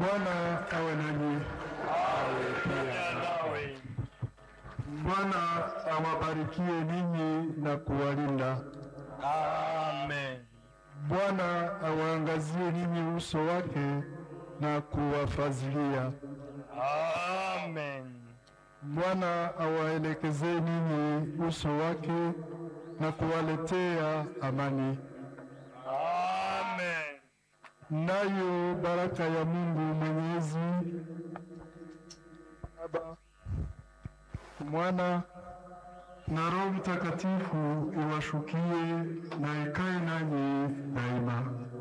Bwana awe nanyi. nawe Bwana awabarikie ninyi na kuwalinda. amen Bwana awaangazie ninyi uso wake na kuwafadhilia. amen Bwana awaelekezee ninyi uso wake na kuwaletea amani. amen Nayo baraka ya Mungu Mwenyezi, Baba, Mwana na Roho Mtakatifu iwashukie na ikae nanyi daima.